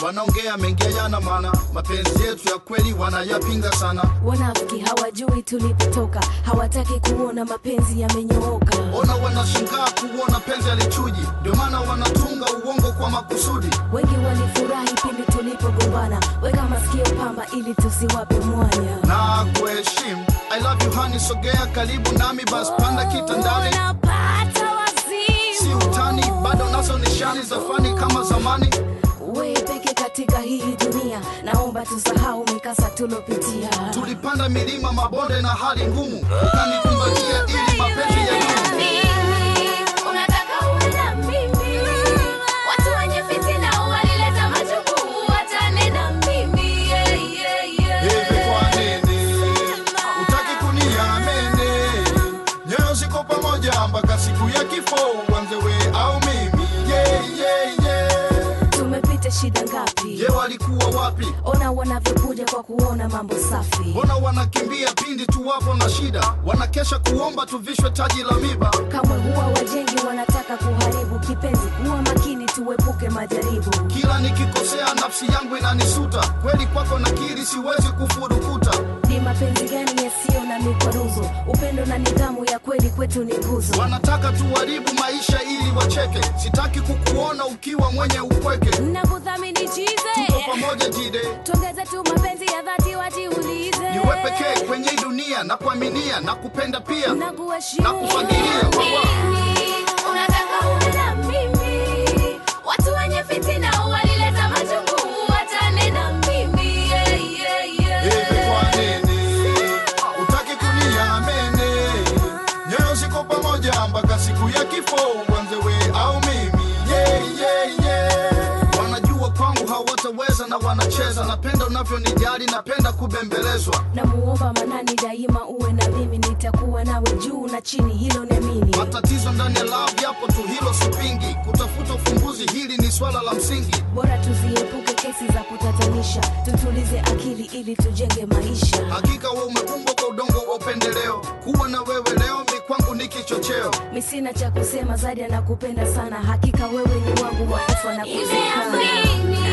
wanaongea mengi yana maana mapenzi yetu ya kweli wanayapinga sana wanafiki hawajui tulipotoka hawataki kuona mapenzi yamenyooka ona wanashangaa kuona penzi alichuji ndio maana wanatunga uongo kwa makusudi wengi walifurahi pindi tulipogombana weka masikio pamba ili tusiwape mwanya na kuheshimu i love you honey sogea karibu nami bas panda kitandani Unapata si wazimu. utani bado nazo nishani za fani kama zamani wewe peke katika hii dunia naomba tusahau mikasa tulopitia tulipanda milima mabonde na hali ngumu ukanikumbatia ili mapenzi ya dumu Unataka uwe na mimi. Watu wenye fitina walileta majukumu, watane na mimi. Yeah, yeah, yeah. hivi kwa nini utaki kuniamini nyoyo ziko pamoja mpaka siku ya kifo uanze we au mimi yeah, yeah, yeah. tumepita shida ngapi je walikuwa wapi ona wanavyokuja kwa kuona mambo safi mbona wanakimbia pindi tu wapo na shida wanakesha kuomba tuvishwe taji la miba kamwe huwa wajengi wanataka kuharibu kipenzi huwa makini tuepuke majaribu kila nikikosea nafsi yangu inanisuta kweli kwako nakiri siwezi kufurukuta ni mapenzi gani yasiyo na mikwaruzo upendo na nidhamu ya kweli kwetu ni nguzo wanataka tuharibu maisha ili wacheke sitaki kukuona ukiwa mwenye upweke nakudhamini chize tuko pamoja jide tuongeze tu mapenzi ya dhati wajiulize niwe pekee kwenye hii dunia na kuaminia na kupenda pia na kuheshimu na kufagilia wawa unataka uwe na mimi watu wenye fitina walileta majukumu watane na mimi yeah, yeah, yeah. hivi kwa nini utaki kuniamini nyoyo ziko pamoja mpaka siku ya kifo uanze we au mimi yeah, yeah, yeah. wanajua kwangu hawataweza na wanacheza napenda unavyonijali napenda kubembelezwa namuomba manani daima uwe na mimi nitakuwa nawe juu na chini hilo niamini matatizo ndani ya love yapo tu hilo sipingi kutafuta ufumbuzi hili ni swala la msingi bora tuziepuke kesi za kutatanisha tutulize akili ili tujenge maisha hakika we umeumbwa kwa udongo wa upendeleo kuwa na wewe leo mi kwangu ni kichocheo mi sina cha kusema zaidi anakupenda sana hakika wewe ni wangu wa kufa na kuzikana